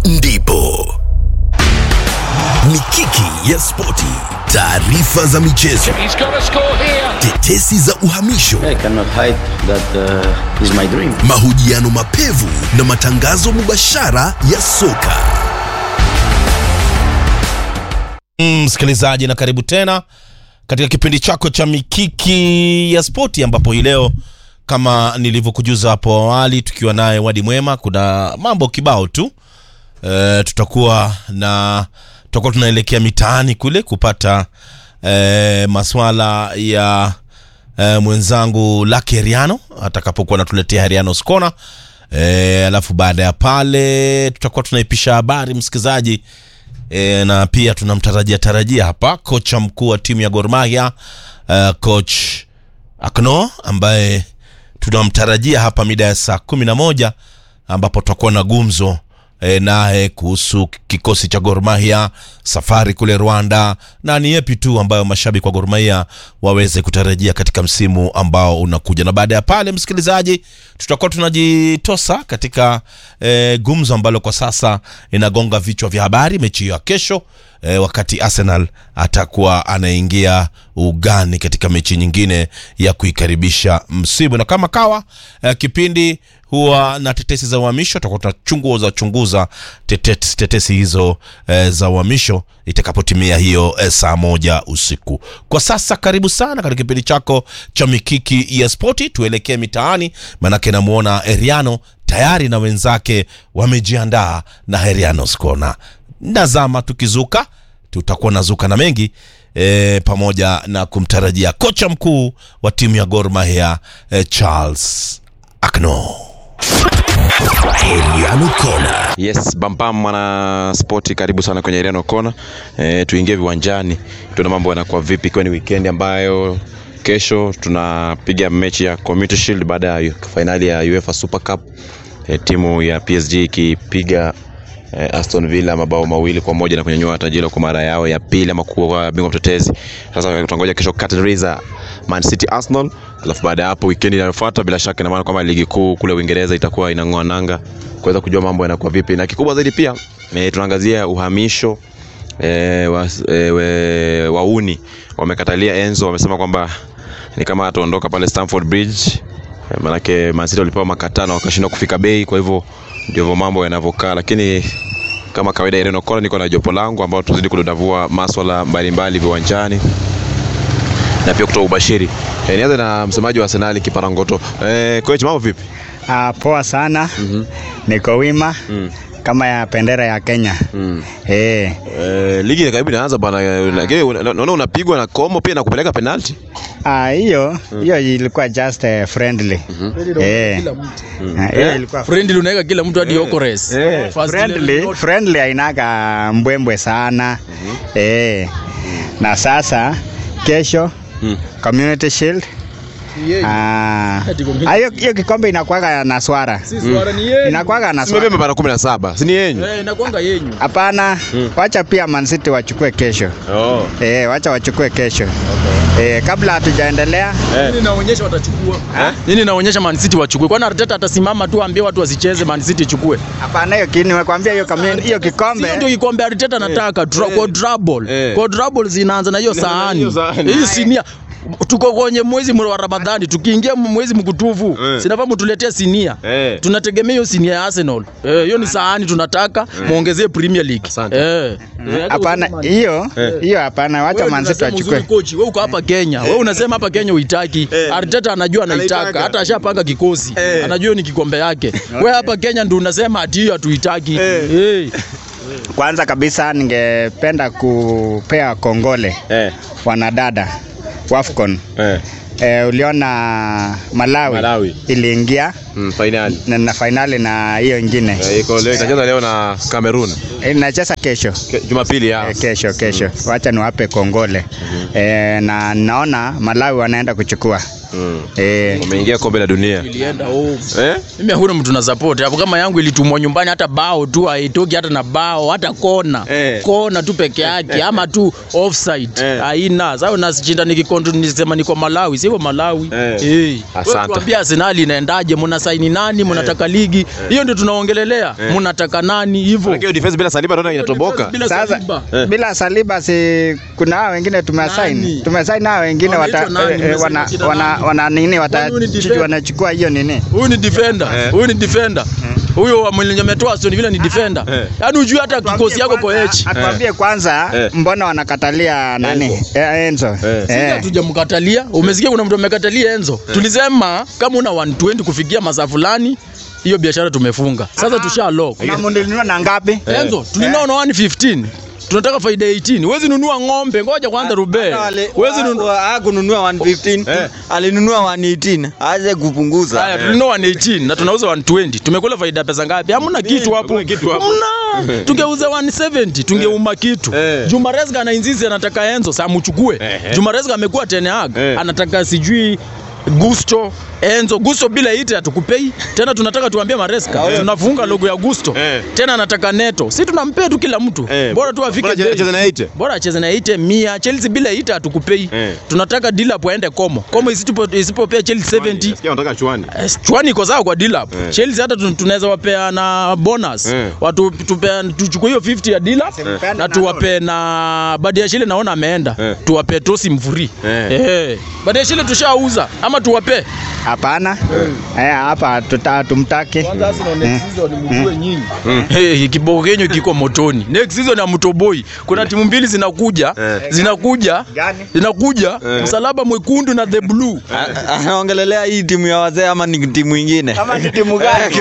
ndipo mikiki ya spoti, taarifa za michezo, He's got to score here. tetesi za uhamisho, I cannot hide that uh, is my dream. mahojiano mapevu na matangazo mubashara ya soka. Mm, msikilizaji na karibu tena katika kipindi chako cha mikiki ya spoti ambapo hii leo kama nilivyokujuza hapo awali tukiwa naye wadi mwema kuna mambo kibao tu e, tutakuwa na tutakuwa tunaelekea mitaani kule kupata e, maswala ya e, mwenzangu Lucky Heriano atakapokuwa anatuletea Heriano Skona e, alafu baada ya pale tutakuwa tunaipisha habari msikilizaji e, na pia tunamtarajia tarajia hapa kocha mkuu wa timu ya Gor Mahia uh, coach Akno ambaye tunamtarajia hapa mida ya saa kumi na moja ambapo tutakuwa na gumzo e, naye kuhusu kikosi cha Gor Mahia, safari kule Rwanda na ni yepi tu ambayo mashabiki wa Gor Mahia waweze kutarajia katika msimu ambao unakuja. Na baada ya pale, msikilizaji, tutakuwa tunajitosa katika e, gumzo ambalo kwa sasa inagonga vichwa vya habari, mechi hiyo ya kesho e, wakati Arsenal atakuwa anaingia ugani katika mechi nyingine ya kuikaribisha msimu, na kama kawa e, kipindi huwa na tetesi za uhamisho, tutakuwa tunachunguza chunguza tetesi, tetesi hizo e, za uhamisho itakapotimia hiyo e, saa moja usiku. Kwa sasa, karibu sana katika kipindi chako cha mikiki ya spoti. Tuelekee mitaani, manake namuona Eriano tayari na wenzake wamejiandaa na Heriano Skona. Nazama tukizuka, tutakuwa nazuka na mengi e, pamoja na kumtarajia kocha mkuu wa timu ya Gor Mahia e, Charles Akno. Heriano Kona. Yes, Bampam mwana spoti, karibu sana kwenye Iriano Kona. E, tuingie viwanjani tuone mambo yanakuwa vipi, ikiwa ni weekend ambayo kesho tunapiga mechi ya Community Shield baada ya fainali ya UEFA Super Cup e, timu ya PSG ikipiga e, Aston Villa mabao mawili kwa moja na kunyanyua taji hilo kwa mara yao ya pili ama kuwa bingwa mtetezi. Sasa tutangoja kesho Cutlery za Man City Arsenal, alafu baada ya hapo weekend inayofuata bila shaka ina maana kwamba ligi kuu kule Uingereza itakuwa inang'oa nanga kuweza kujua mambo yanakuwa vipi, na kikubwa zaidi pia e, tunaangazia uhamisho e, wa, e, we, wauni wamekatalia Enzo, wamesema kwamba ni kama ataondoka pale Stamford Bridge e, manake Man City walipewa makataa na wakashindwa kufika bei, kwa hivyo ndivyo mambo yanavyokaa, lakini kama kawaida Irene Okoro niko na jopo langu ambao tuzidi kudadavua maswala mbalimbali viwanjani na pia kutoa ubashiri. E, nianze na msemaji wa Arsenal Kiparangoto. E, coach mambo vipi? Ah, poa sana mm-hmm. Niko wima mm. kama ya bendera ya Kenya Mm. eh. E, ligi ni karibu inaanza bana, lakini una- naona unapigwa na Komo pia na kupeleka penalty. Ah, hiyo hiyo ilikuwa just uh, friendly eh. Ah, hiyo ilikuwa friendly unaweka kila mtu hadi Okores. First friendly eleven, friendly hainaga mbwembwe sana eh. Na sasa kesho Community Shield Ah, Ati community- ah, hiyo hiyo kikombe inakuwaga na swara si swara ni yenu. inakuwaga na Simebeba swara mara 17, si ni yenyu? Eh, inakuanga yenyu. hapana wacha pia Man City wachukue kesho Oh. Eh, wacha wachukue kesho. Eh, kabla hatujaendelea Nini naonyesha watachukua? Nini naonyesha Man City wachukue? Kwani Arteta atasimama tu ambie watu wasicheze Man City ichukue? hapana, hiyo kini nimekwambia hiyo kamini hiyo kikombe Hiyo ndio kikombe Arteta anataka tra- quadruple. Eh. Quadruple zinaanza na hiyo sahani. hiyo sahani. Hii sinia tuko kwenye mwezi wa Ramadhani, tukiingia mwezi mkutufu Eh. sinafaa mtuletee sinia Eh. tunategemea hiyo sinia ya Arsenal. Eh, hiyo ni sahani tunataka muongezee Premier League. Asante. Eh. hapana, hiyo hiyo hapana, wacha Wewe Man City unasema wachukue. uzuri coach, wewe uko hapa Kenya. Wewe unasema hapa Kenya uitaki. Arteta anajua anaitaka, Anaitaka. hata ashapanga kikosi. Eh. Anajua hiyo ni kikombe yake. Wewe hapa Kenya ndio unasema ati hiyo hatuitaki. Eh. Kwanza kabisa ningependa kupea kongole Eh. wanadada Wafcon. Eh. Eh, uliona Malawi, Malawi. iliingia Mm, finali. na, na finali na hiyo ingine Eh, iko leo itacheza leo na Cameroon. inacheza kesho Ke- Jumapili ya. Eh, kesho kesho, wacha niwape kongole eh, na naona Malawi wanaenda kuchukua Mm. eh, Wameingia kombe la dunia. Ilienda home. Eh? Mimi hakuna mtu na support hapo. Kama yangu ilitumwa nyumbani, hata bao tu haitoki, hata na bao, hata kona Eh. kona tu peke yake, ama tu offside Eh. haina. Sasa unashinda nikikontu nisema niko Malawi, sio Malawi Eh. eh. Asante. Tuambia Arsenal inaendaje, mna mnasaini nani mnataka ligi hiyo ndio tunaongelelea mnataka nani hivyo Hiyo defense bila Saliba naona inatoboka. bila Sasa Saliba. bila Saliba si kuna hao wengine Nani? tumesaini. Tumesaini hao wengine Wanaitwa wata, nani? eh, eh, wana, Mmesema wana, kina wana nini wata, Kwani huyu ni defender? wanachukua hiyo nini? huyu ni defender huyu ni defender huyo wa mwenye ametoa Aston Villa ni defender yaani hujui hata kikosi yako kwa H Atuambie kwanza Eh. mbona wanakatalia nani? Eh, Enzo. Sisi Eh. hatujamkatalia. Umesikia kuna mtu amekatalia Enzo? Tulisema kama una 120 kufikia masaa fulani hiyo biashara tumefunga. Sasa tusha lock. Na mlinunua na ngapi? Enzo, tulinao na 115. Tunataka faida 18. Huwezi nunua ng'ombe, ngoja kwanza rube. Huwezi nunua hakununua 115 alinunua 118 aje kupunguza Haya, tulinao 118 na tunauza 120. Tumekula faida pesa ngapi? Hamna kitu hapo. Hamna. Tungeuza 170, tungeuma kitu. Eh. Juma Rezga na Inzizi anataka Enzo, sasa mchukue. Juma Rezga amekuwa Ten Hag, Eh. anataka sijui Gusto Enzo Gusto bila ite hatukupei tena, tunataka tuambie Maresca tunafunga logo ya Gusto Eh. tena, anataka Neto, si tunampea tu kila mtu Eh. bora tu afike Bora bei. acheze na ite. bora acheze na ite mia. Chelsea bila ite hatukupei Eh. tunataka Dilap aende Komo Komo isipo isipopea Chelsea 70 Sikia unataka chwani. Eh, chwani iko sawa kwa Dilap. Eh. Chelsea hata tun- tunaweza wapea na bonus. Eh. Watu tupea tuchukue hiyo 50 ya Dilap Simpeane na na tuwape na Badiashile naona ameenda. Eh. Tuwape Tosi Mvuri. Eh. Eh. Badiashile tushauza ama tuwape. Hapana. Eh, hapa tuta tumtaki. Eh. Hey, kiboko kenyu kiko motoni. Next season ya Mtoboi. Kuna timu mbili zinakuja, Eh. zinakuja, Gani? zinakuja, msalaba mwekundu na the blue. anaongelelea hii timu ya wazee ama ni timu ingine Kama ni timu gani?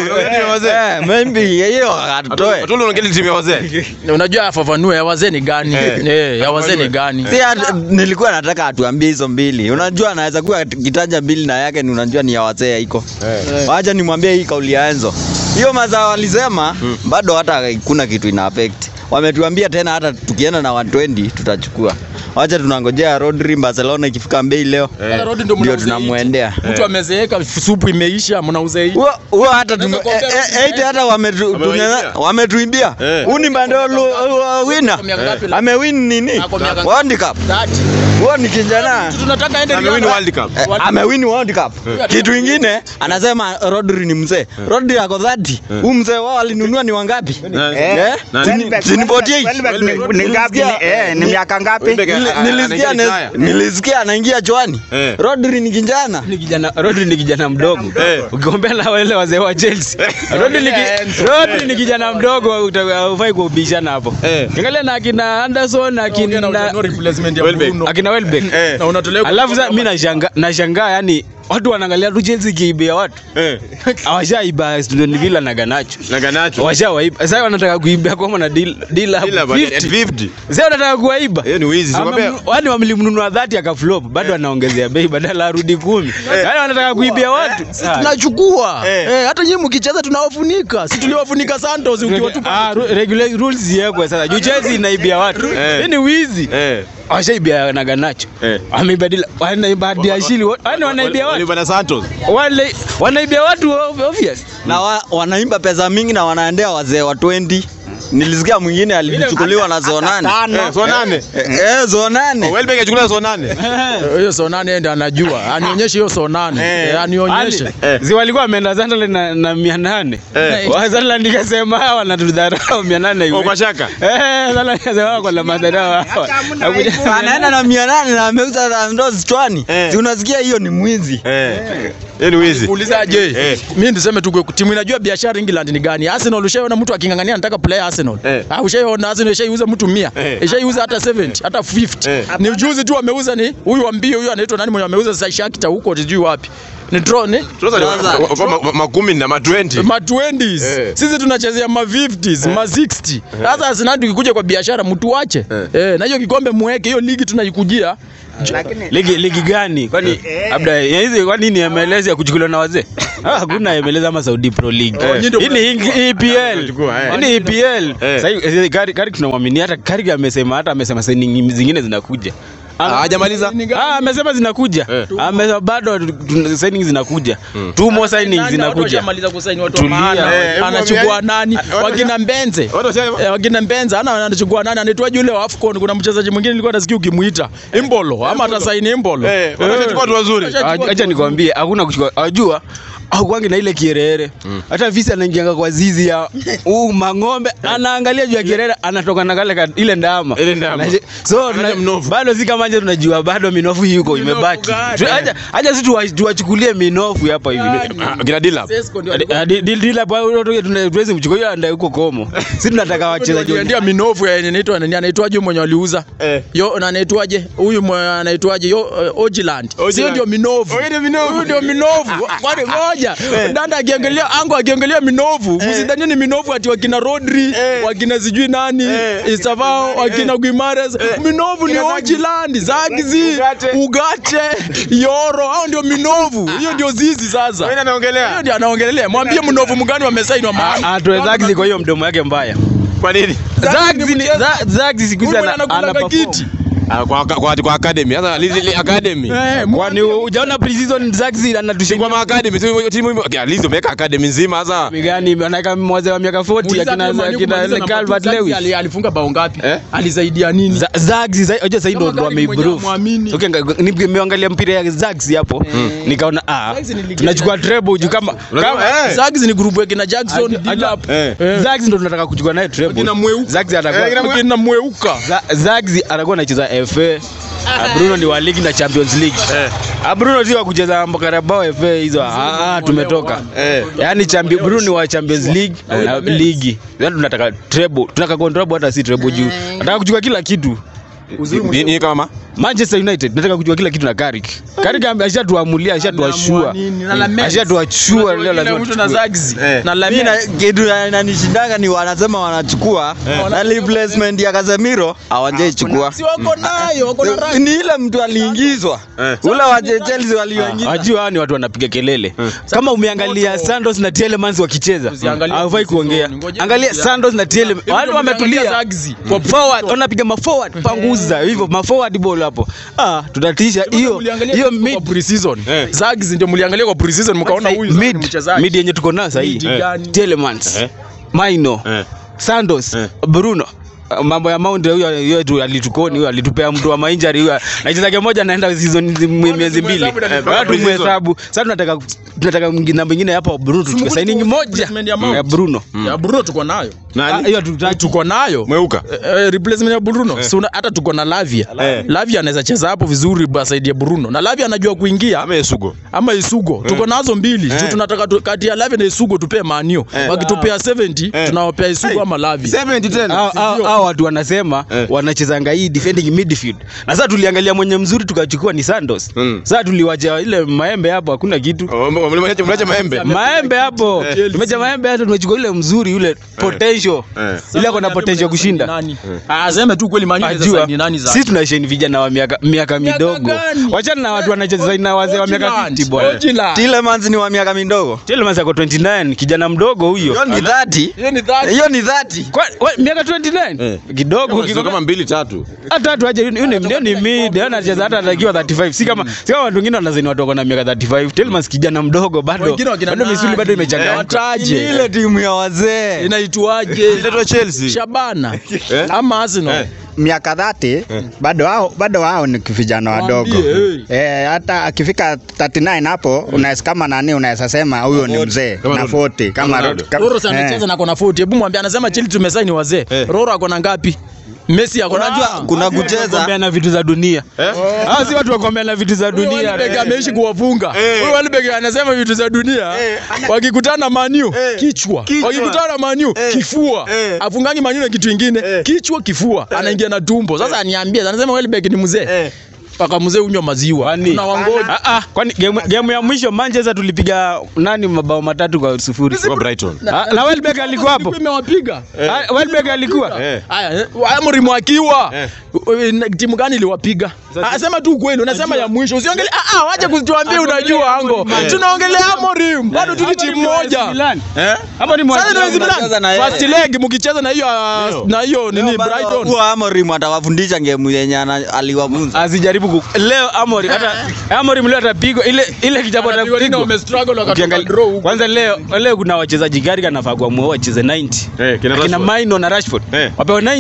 Eh, maybe hiyo atoe Watu wanaongelea timu ya wazee. Na Unajua afafanue ya wazee ni gani? Eh. Eh, ya wazee ni gani? si hata- nilikuwa nataka atuambie hizo mbili unajua anaweza kuwa kitaja mbili na yake ni unajua ni ya wazee iko wacha nimwambie hii kauli ya Enzo hiyo mazao walisema bado hata kuna kitu ina affect wametuambia tena hata tukienda na 120 tutachukua wacha tunangojea Rodri Barcelona ikifika mbei leo Sasa Rodi ndo ndio mnauza tunamwendea hiti. Mtu amezeeka supu imeisha mnauza hii. huo huo hata tume- Unaweza kuongea eh, eh, eti hata wametu- Wamewaibia. tunena- wametuibia Eh. huu ni bandolo wina Kwa miaka ngapi? amewin nini Ako miaka ngapi? World Cup Thirty. huo ni kijana Tunataka aende Amewin Real. World Cup. Eh, amewin World Cup. Eh. Kitu ingine anasema Rodri ni mzee. Rodri ako 30. Huu mzee wao alinunua ni wangapi? Eh? Nani? Sini- sini 48. Welbeck ni- ni ngapi? Ni- eh, Ni miaka ngapi? Welbeck, Nili- ah, Nilisikia anaingia ne- nilisikia anaingia chwani. Eh. Rodri ni kijana. ni kijana Rodri ni kijana mdogo Eh. ukigombea na wale wazee wa Chelsea Rodri ni, ki- Rodri ni kijana mdogo uta- hufai kubishana hapo Eh. angalia na akina Anderson na Ongea na akina no replacement ya Welbeck. Bruno. akina Welbeck Eh. Na unatolea alafu sasa mimi nashanga nashangaa yani watu wanaangalia tu Chelsea kiibia watu Eh. hawashaiba Aston Villa na Garnacho Na Garnacho. washawaiba sasa wanataka kuibia koma na deal deal Ila hapo but at 50 50. sasa wanataka kuwaiba Hiyo ni wizi. Sikwambia. wani wamlimnunua dhati akaflop bado anaongezea bei badala arudi kumi yani wanataka kuibia watu tunachukua Eh. eh, hata nyinyi mkicheza tunawafunika si tuliwafunika Santos ukiwatupa Ah, ru- regula- rules ziwekwe sasa. Juu Chelsea inaibia watu. Eh. Hii ni wizi. Eh. Washaibia na Garnacho. Eh. Wameibadila wanaibadia shili. Wani wanaibia watu. Waliba na Santos. Wale wanaibia watu ob- obvious. Na wa, wanaimba pesa mingi na wanaendea wazee wa 20. Nilisikia mwingine alichukuliwa na zonane. Eh, so nane. Eh, eh, zonane. Welbeck achukulia so nane. hiyo so nane yeye ndiye anajua anionyeshe hiyo so nane Eh. Eh, anionyeshe Eh. Si walikuwa wameenda Sunderland na, na 800. Eh. Wa Sunderland nikasema hawa wanatudharau 800 Oh, hivi. kwa shaka. Eh, Sunderland nikasema hawa kwa la madharau hawa. Hakuja- Anaenda na mia nane na ameuza Santos chwani. Eh. Si unasikia hiyo ni mwizi. Eh. Hiyo ni wizi. ulizaje Eh. mimi niseme tu kwa- timu inajua biashara England ni gani Arsenal ushaiona mtu akingangania anataka player Arsenal Eh. ah ushaiona Arsenal ishaiuza mtu 100 Eh. ishaiuza hata 70 hata 50 Eh. ni ujuzi tu ameuza ni huyu wa mbio huyu anaitwa nani mwenye ameuza sasa Shakhtar huko sijui wapi ni draw ni Tunaweza ni- wa- wa- ma- makumi na ma 20. ma 20s Eh. sisi tunachezea ma 50s ma 60 sasa Arsenal tukikuja kwa biashara mtu wache eh na hiyo kikombe muweke hiyo ligi tunaikujia Lakini Ligi ligi gani? Kwani labda ya hizi kwani ni MLS ya kuchukuliwa na wazee? Ah, hakuna MLS ama Saudi Pro League. nyinyi ndio Hii ni Eng- EPL. Tunachukua, eh. Hii ni EPL. Eh. Sasa hivi Kari Kari tunamwamini hata Kari amesema hata amesema signing zingine zinakuja. Ah, hajamaliza. Ah, amesema zinakuja. Eh. Amesema bado tuna- signing zinakuja. Two more signings zinakuja. Washamaliza kusaini watu wa Tulia. maana. Eh, hebu Anachukua mwambiani- nani? Ah, watu- Wakina Mbenze. Watu wasema- Eh, Wakina Mbenze ana anachukua nani? Anaitwa yule wa Afcon. Kuna mchezaji mwingine nilikuwa nasikia ukimuita Imbolo ama atasaini Imbolo. Eh, wanachukua watu wazuri. Washachukua Acha nikwambie hakuna kuchukua. Wajua akwangi na ile kierere hata visi anaingianga kwa zizi ya huu mang'ombe anaangalia juu ya kierere anatoka na kale ka- ile ndama Ile ndama. Na- so Anaja tuna- mnofu. bado si kama nje tunajua bado minofu yuko imebaki gani? Tu- acha acha si tuwa- tuwachukulie minofu hapa hivi Ah, kina Dilap. Sesco ndio Adi- alikuwa- adi- dil- dila pa- tuna- tuna- tuwezi mchukua hiyo anda huko komo si tunataka wachezaji wenye- ndio minofu ya anaitwa nani anaitwaje mwenye waliuza Eh. yo na anaitwaje huyu mwenye anaitwaje yo uh, Ojiland sio ndio minofu Huyu ndio minofu. huyu ndio minofu kwani ngoja ndanda akiangalia ango akiangalia minofu msidhanie ni minofu ati wakina Rodri wakina sijui nani Istavao wakina Guimares minofu ni Ojiland Zagzi Ugate Yoro hao ndio minofu hiyo ndio zizi sasa Wewe anaongelea. hiyo ndio anaongelea mwambie minofu mgani wamesaini mahali atoe Zagzi kwa hiyo mdomo yake mbaya Kwa nini? Zagzi ni- Za- Zagzi siku hizi Huyu ana- anakulaga ana kiti Ah, kwa kwa kwa academy. Sasa li- li- academy. Eh, kwani hujaona pre-season Zagzi Kwa anatushinda ma academy timu timu okay, at least umeweka academy nzima sasa. gani anaweka mmoja wa miaka 40 Muuliza akina hata Manu akina kumaliza na Calvert Zagzi Lewis ali- alifunga bao ngapi Eh? alisaidia nini Za- Zagzi za- hoja sasa ndo Kama ndo gari mwenyewe wameimprove. hamwamini. Okay, nga- ni- nimeangalia mpira ya Zagzi hapo nikaona ah Zagzi ni ligi tunachukua ya- treble juu kama kama Eh. Zagzi ni grupu ya kina Jackson Aja- Dilap Eh. Zagzi ndo tunataka kuchukua naye treble. Kina Mweuka. Zagzi Eh, kina atakuwa kina Mweuka Za- Zagzi atakuwa anacheza FA. Ah, Bruno ni wa ligi na Champions League. Ah, Bruno si wa kucheza Carabao FA hizo. Ah, ah, tumetoka. Eh. Yaani champion Bruno ni wa Champions League na ligi. Yaani tunataka treble. Tunataka control hata si treble juu. Nataka kuchukua kila kitu. Ni ni kama Manchester United nataka kujua kila kitu na Carrick. Carrick ame- ashatuamulia, ashatuashua. nini, na Lamens. Ashatuashua leo lazima Kila mtu na tuchukue. Zagzi Eh. na Mimi na Lamens kitu inanishindaga ni wanasema wanachukua na replacement ya Casemiro hawajaichukua. si wako nayo wako na rangi Ni ile mtu aliingizwa Eh. ule wa Chelsea walioingiza. Wajua hawa ni watu wanapiga kelele. Kama umeangalia Santos na Tielemans wakicheza, Usiangalie hawafai kuongea. Ngoja Angalia ngoja. Santos na Tielemans, wale ndio wametulia. umeangalia Zagzi. Kwa forward, wanapiga ma forward, panguza hivyo ma forward ball hapo. Ah, tutatisha hiyo Mliangalia hiyo kwa mid pre-season Eh. Zagzi ndio mliangalia kwa pre-season mkaona huyu mid ni mchezaji mid yenye tuko nayo sasa Mid hii. gani? Tielemans, Eh. Maino, Eh. Santos, Eh. Bruno Uh, mambo ya Mount huyo huyo tu alitukoni huyo alitupea mtu wa mainjari huyo anacheza moja anaenda season zi- miezi mbili Mhesabu na Eh, ni- watu mhesabu sasa tunataka tunataka mwingine mwingine hapa Bruno tuchukue Simukuti signing kwa moja replacement ya Mount. ya Bruno ya Bruno tuko nayo Ah, nani? hiyo tutaki tuko nayo Mweuka. Eh, eh, replacement ya Bruno Si una- hata tuko na Lavia Eh. Lavia anaweza cheza hapo vizuri basaidia Bruno na Lavia anajua kuingia Ama Esugo. ama Isugo tuko nazo mbili Eh. Juu tunataka tu, kati ya Lavia na Isugo tupee manio Eh. wakitupea 70 Eh. tunawapea Isugo ama Lavia 70 tena. hao hao- hao watu wanasema Eh. wanachezanga hii defending midfield na sasa tuliangalia mwenye mzuri tukachukua ni Santos Mm. sasa tuliwacha ile maembe hapo hakuna kitu Oh, mlimacha mlimacha maembe. maembe hapo tumecha maembe hapo tumechukua yule mzuri yule potential Eh. ile ako na potential ya kushinda nani aseme tu kweli manio Ajua, ni nani za sisi tunasheni vijana wa miaka miaka Miaka midogo gani? wachana na watu wanacheza na wazee wa miaka 50 bwana Ojiland. Tielemans ni wa miaka midogo. Tielemans ako 29 kijana mdogo huyo Hiyo ni 30. Hiyo ni dhati. Hiyo ni 30. Kwa, wa, miaka 29 Eh. kidogo Kama kidogo kama mbili tatu. hata watu aje yule ni ni mid yeye anacheza hata atakiwa 35 si kama si kama watu wengine wanazeni watu wako na miaka 35 Tielemans kijana mdogo bado Wengine wakina bado misuli nani? bado Eh, imechangamka Ni wataje ile timu ya wazee. inaitwaje Inaitwa Chelsea. Shabana Eh? ama Arsenal Eh. miaka dhati bado wao bado wao ni vijana wadogo Waambie, eh, hata akifika 39 hapo unaweza kama nani unaweza sema huyo ni mzee Kama na Rod- 40 kama kama Rod- Ronaldo. ka- Roro sana eh. anacheza na kona 40. Hebu mwambie anasema Chelsea tumesaini wazee. Eh. Roro ako na ngapi? Messi ako na Unajua kuna kucheza kugombea na vitu za dunia ah si watu wagombea na vitu za Huyo dunia Welbeck ameishi kuwafunga. Eh. Huyo Welbeck anasema vitu za dunia. Wakikutana na Manu kichwa. Kichwa. Wakikutana na Manu kifua. Eh. Afungangi Manu na kitu kingine. Kichwa kifua. Anaingia na tumbo. Sasa aniambie anasema Welbeck ni mzee. Eh. Paka mzee unywa maziwa. Kwani? Tunawangoja. Ah, ah, kwani game, game ya mwisho Manchester tulipiga nani mabao matatu kwa sufuri. Kwa Brighton. Ah, na Welbeck alikuwa hapo. Imewapiga. Ah, Welbeck alikuwa. Eh. Haya, eh, Amorim akiwa Eh. eh, na- timu gani iliwapiga? Ah, Sema tu ukweli, unasema ya mwisho. Usiongelee ah ah, wacha kutuambia unajua ango. Tunaongelea Amorim. Bado tu ni timu moja. Eh? Hapo ni Sasa ndio AC Mnacheza Milan. na yeye. First leg mkicheza na hiyo ah, Ndio. na hiyo nini Bado Brighton. Huyo Amorim atawafundisha ngemu yenye ana- aliwafunza. asijaribu ku... leo Amorim hata Amorim leo atapigwa ile ile kichapo Wanapigwa nini, atapigwa. wamestruggle wakatoka Ukiangalia- draw huko. Kwanza leo leo kuna wachezaji gari kanafaa kuamua wacheze 90. Eh, kina Akina Rashford. Maino na Rashford. Eh. Wapewa 90.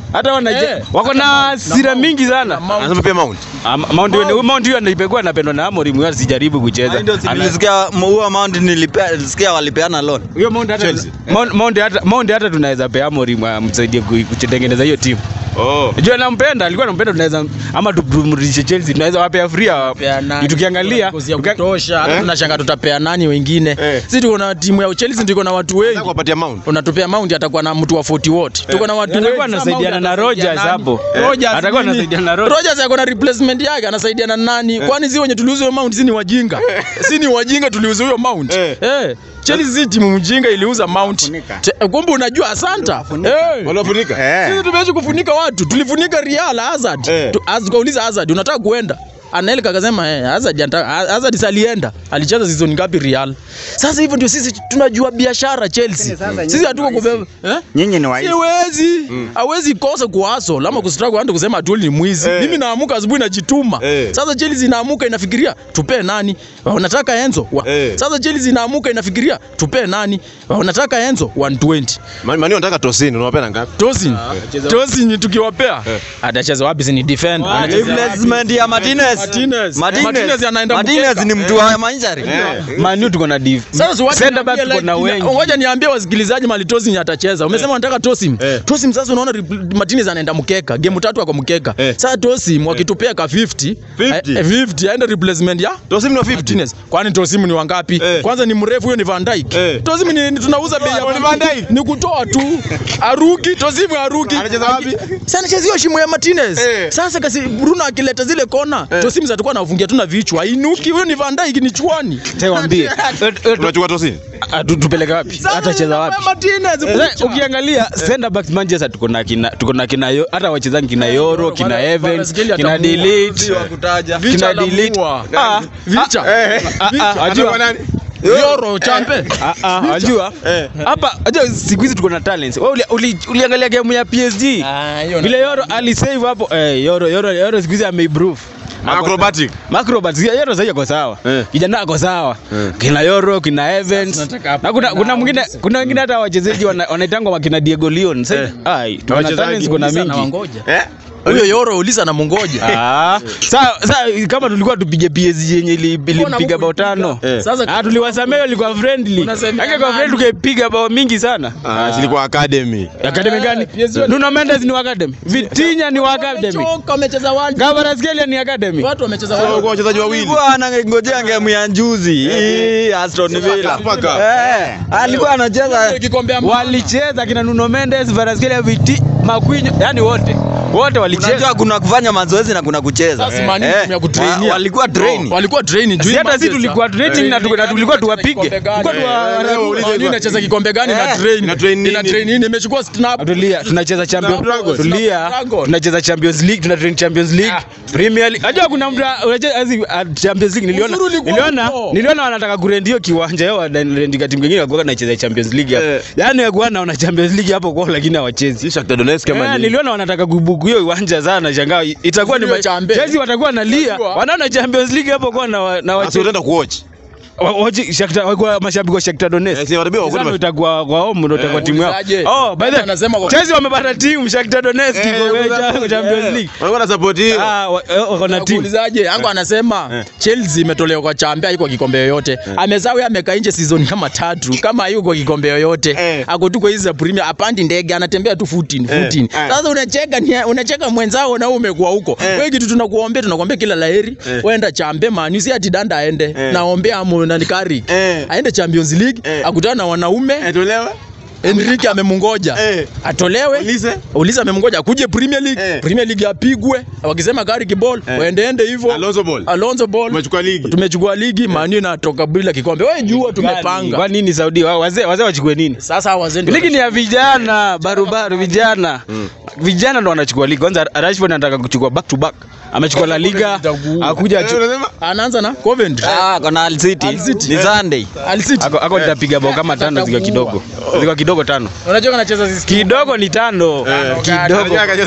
hata wanaje Eh. wako na hasira mingi sana Anasema pia Mount. Ah, Mount huyo Mount huyo anaipekua anapendwa na Amorim huyo sijaribu kucheza Ana- nilisikia huo amount nilipea nilisikia walipeana loan huyo Mount hata Mount Mount hata Mount hata tunaweza pea Amorim amsaidie ku- kutengeneza hiyo timu Oh. Unajua nampenda, alikuwa anampenda tunaweza ama tumrudishe Chelsea tunaweza wapea free hawa. Tukiangalia Kozi ya ukia- kutosha hata tunashanga tutapea nani wengine Eh. sisi tuko na timu ya Chelsea tuko na watu wengi Nataka kuwapatia Mount. unatupea mount atakuwa na mtu wa 40 wote tuko na watu wengi Atakuwa anasaidiana na Rogers hapo. Rogers Atakuwa nini? anasaidiana na Rogers. Rogers yako na replacement yake anasaidiana na nani kwani si wenye tuliuza huyo mount si ni wajinga si ni wajinga tuliuza huyo mount Eh. eh Chelsea si timu mjinga iliuza mount Te- kumbe unajua asanta eh Wanafunika. Eh. sisi tumeweza kufunika watu tulifunika Real Hazard Eh. Tu- Az- tukauliza Hazard unataka kuenda Anelka akasema eh, Hazard anataka Hazard si alienda alicheza season ngapi Real sasa hivyo ndio sisi tunajua biashara Chelsea sisi hatuko kubeba eh Nyinyi ni waizi. Siwezi. Hawezi kosa kuhaso lama kustruggle hata kusema Atuli ni mwizi. Eh. Mimi naamuka asubuhi najituma. Eh. Sasa Chelsea inaamuka inafikiria tupe nani? Unataka Enzo? Wa- Eh. Sasa Chelsea inaamuka inafikiria tupe nani? Unataka Enzo 120. Mani Mani unataka Tosini, unawapenda ngapi? Tosin. Tosin tukiwapea. Atacheza wapi si ni defender. Anacheza replacement ya Martinez Martinez. Martinez Martinez anaenda Martinez mkeka. ni mtu wa manjari Man U tuko na div. Sasa si wacha Center back niambie tuko na like- wengi. Ngoja niambie wasikilizaji mali Tosin atacheza. Umesema unataka Tosim. Tosim sasa unaona repl- Martinez anaenda mkeka. Game tatu ako mkeka. Eh. Sasa Tosim wakitupea ka 50, 50? eh, 50 aende replacement ya Tosini ni wa 50. Martinez. Kwani Tosim ni wangapi? Eh. Kwanza ni mrefu huyo ni Van Dijk. Eh. Tosim ni ni tunauza bei ya Ni Van Dijk. Ni kutoa tu. Aruki Tosim aruki. Anacheza wapi? Sasa anacheza hiyo shimo ya Martinez. Eh. Sasa kasi Bruno akileta zile kona, Tosim zatakuwa anafungia tu na vichwa. Inuki huyo ni Van Dijk ni chwani. Tewambie. Unachukua Tosini? Tupeleke wapi? Atacheza wapi? Martinez. Sasa ukiangalia center backs Manchester tuko na kina tuko na kina yo, hata wachezaji kina Yoro, kina Evans, kina Delete, Vicha kina Delete. anamuua. Ah, Vicha. ah, Vicha. ah, wajua nani? Yoro champe. Ah, ah, wajua hapa wajua siku hizi tuko na talents. Wewe uli, uli, uliangalia game ya PSG vile Yoro alisave hapo eh, Yoro Yoro Yoro siku hizi ameimprove Acrobatic. Macrobat Yoro sasa yuko sawa. Eh. Kijana ako sawa. Kina Yoro, kina Evans. Tunataka hapa Na kuna kuna na mwingine Evans. kuna wengine hata wachezaji wana- wanaitangwa wakina Diego Leon. Sasa Eh. ai, tuna Wachezaji. talents kuna Ulisa mingi. anawangoja. Eh? Huyo Yoro ulisa na mungoja. Ah, sasa sasa kama tulikuwa tupige PSG yenye ili- ilimpiga bao tano. Eh. Sasa Ah, tuliwasamea ilikuwa friendly. Unasemea Yake kwa friendly nani? tukapiga bao mingi sana. Ah, silikuwa academy. Academy gani? PSG wali- Nuno Mendes ni wa academy. Vitinha ni wa academy. Wamechoka, wamecheza World Kvaratskhelia ni academy. Watu wamecheza Sasa World kwa wachezaji wawili. alikuwa anangojea game ya njuzi hii Aston Villa Mpaka. eh alikuwa anacheza kikombe ya Walicheza kina Nuno Mendes, Kvaratskhelia, Viti, Makwinyo, yani wote. Wote walicheza. unajua kuna kufanya mazoezi na kuna kucheza Sasa Man U timu ya kutrainia. wa- walikuwa training walikuwa training Si juu hata sisi tulikuwa training na tuku- na tulikuwa tuwapige. Tulikuwa tuwa- Man U inacheza kikombe gani na Eh, train ina train nini? ina train nini imechukua snap Tulia, tunacheza champion. Snapdragon. Tulia, Snapdragon. tunacheza Champions League, tuna train Champions League, Premier League. Unajua kuna mtu unacheza hizi uh, Champions League niliona Uzuri ulikuwa niliona huko. niliona wanataka kurend hiyo kiwanja yao wanarendi timu nyingine wakuwa nacheza Champions League hapo. Eh. Yaani wakuwa naona Champions League hapo kwao lakini hawachezi. Si Shakhtar Donetsk kama Eh, ni. niliona wanataka kubuku hiyo uwanja sana shangaa itakuwa ni Uzuri wa chambe. Chelsea watakuwa nalia Unajua. wanaona Champions League hapo kwa na wa- na Sasa wache utaenda kuwatch. wa- wache Shakhtar wakuwa mashabiki wa Shakhtar Donetsk. Eh, si watabiwa wakuni Sasa ma- itakuwa kwa home ndio itakuwa timu yao. Muulizaje? Oh, by the way, Anasema kwa- Chelsea wamepata timu Shakhtar Donetsk Eh, kwa eh, Champions eh, League. Walikuwa na support hiyo. Ah, wa- eh, wako na timu. Kuulizaje? Ango anasema Chelsea imetolewa kwa chambe haiko kikombe yoyote. Amezawi amekaa nje season kama tatu kama haiko kwa kikombe yoyote. Eh. Ako tu kwa hizi za Premier apandi ndege anatembea tu 14 14. Sasa unacheka ni unacheka mwenzao na wewe umekuwa huko. Wewe kitu tunakuombea tunakuombea kila laheri. Waenda chambe man. Si ati danda aende. Naombea amu na nikari. Eh. Aende Champions League Eh. akutana na wanaume. Etolewa. Enrique amemungoja. Eh. Atolewe. Olise. Olise amemngoja akuje Premier League. Eh. Premier League apigwe. Wakisema gari kibol, waendeende hivyo. Alonso ball. Alonso ball. Tumechukua ligi. Tumechukua ligi, Man U inatoka bila kikombe. Wewe jua tumepanga. Kwa nini Saudi wao wazee wazee wachukue nini? Sasa wazee Ligi ni ya vijana, barubaru vijana. Vijana ndo wanachukua ligi. Kwanza Rashford anataka kuchukua back to back. Amechukua La Liga, Itakuwa. akuja Eh, achu- unasema? anaanza na Coventry. ah kuna Al City Al City. ni Sunday Al City. ako ako nitapiga bao kama tano zika kidogo. Zika kidogo tano. Unajua anacheza sisi Kidogo ni tano. Eh, Kidogo. Anataka